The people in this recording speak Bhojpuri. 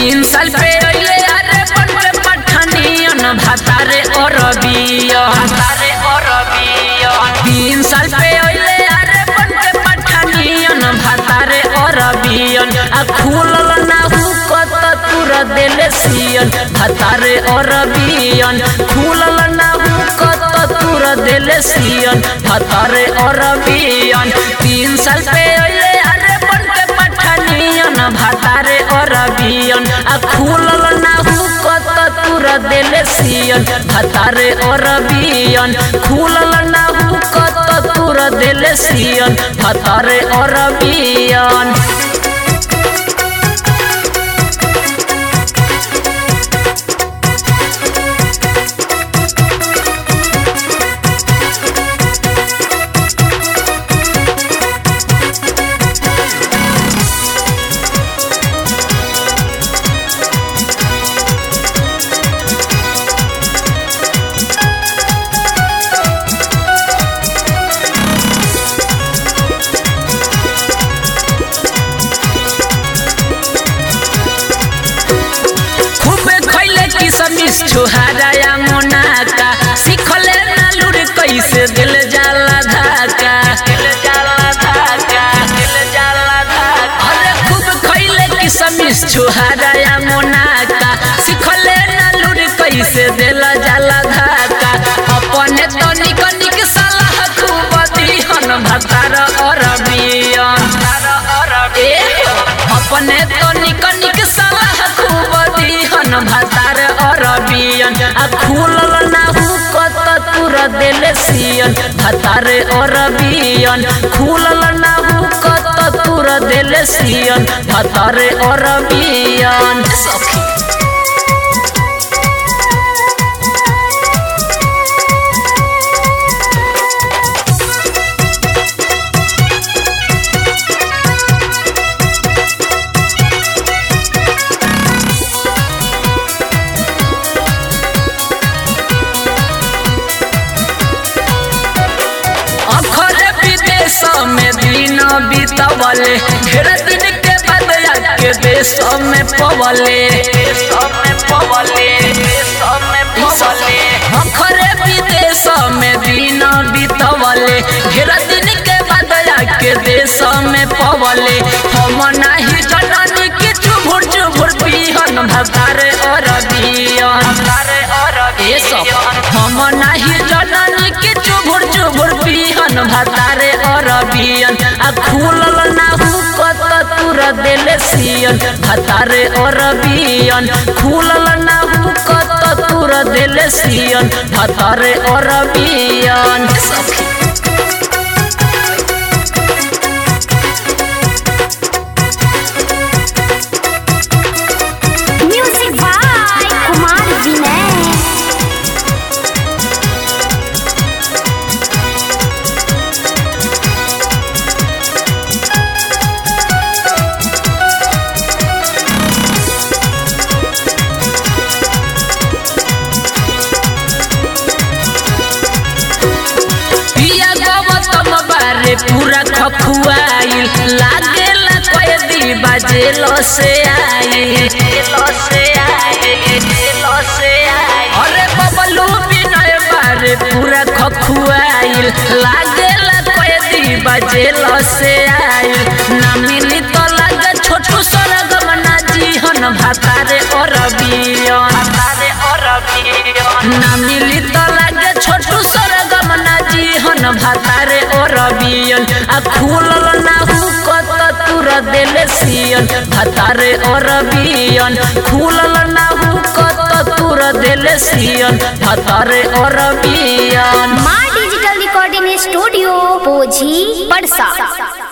तीन साल पे अइले अरे बन पठानियन भातारे अरबियन भातारे अरबियन तीन साल पे अइले अरे बन पठानियन भातारे अरबियन आ खुलल ना हुकत तुर देले सियन भातारे अरबियन खुलल ना हुकत तुर देले सियन भातारे अरबियन तीन साल पे अइले अरे बन पठानियन भातारे अरबियन आ खुलल ना हुकत तुर देले सियन भातारे अरबियन खुलल ना हुकत तुर देले सियन भातारे अरबियन खूबे खैले किसमिस छोहारा मोनाका सिखले ना लुर कैसे दिल जाला धाका दिल जाला धाका दिल जाला धाका अरे खूब खैले किसमिस छोहारा मोनाका सिखले ना लुर कैसे दिल जाला धाका अपने तो निक निक सलाह खूब दिहन भतार अरबियन ए अपने तो निक निक सलाह खूब दिहन भतार अरबियन आ खुलल ना हुकत तुर देले सियन भतार अरबियन खुलल ना हुकत तुर देले सियन भतार अरबियन सखी अखरे विदेश में दिन बीतवले ढेर दिन के बाद के देश में पवले देश में पवले देश में पवले अखरे विदेश में दिन बीतवले ढेर दिन के बाद के देश में पवले हम नाही जननी के चुभुर चुभुर पिहन भतारे अरबियन भतारे अरबियन हम नाही जननी के चुभुर चुभुर पिहन भतारे अरबियन आ खुलल ना हुकत तुर देले सियन भतारे अरबियन खुलल ना हुकत तुर देले सियन भतारे अरबियन सखी म्यूजिक बाय कुमार विनय पिया गौतम बारे पूरा खखुआइल लागेला कैदी बाजेल से आई अरे बबलू विनय बारे पूरा खखुआइल लागेला कैदी बाजेल से आई ना मिली तो लागे छोटू सरगम ना जीहन भातारे अरबियन भातारे अरबियन ना मिली तो लागे छोटू सरगम ना जीहन भातारे अरबियन आ खुलल ना हुकत तुर देले सियन भातारे अरबियन खुलल ना हुकत तुर देले सियन भातारे अरबियन माँ डिजिटल रिकॉर्डिंग स्टूडियो पोझी पड़सा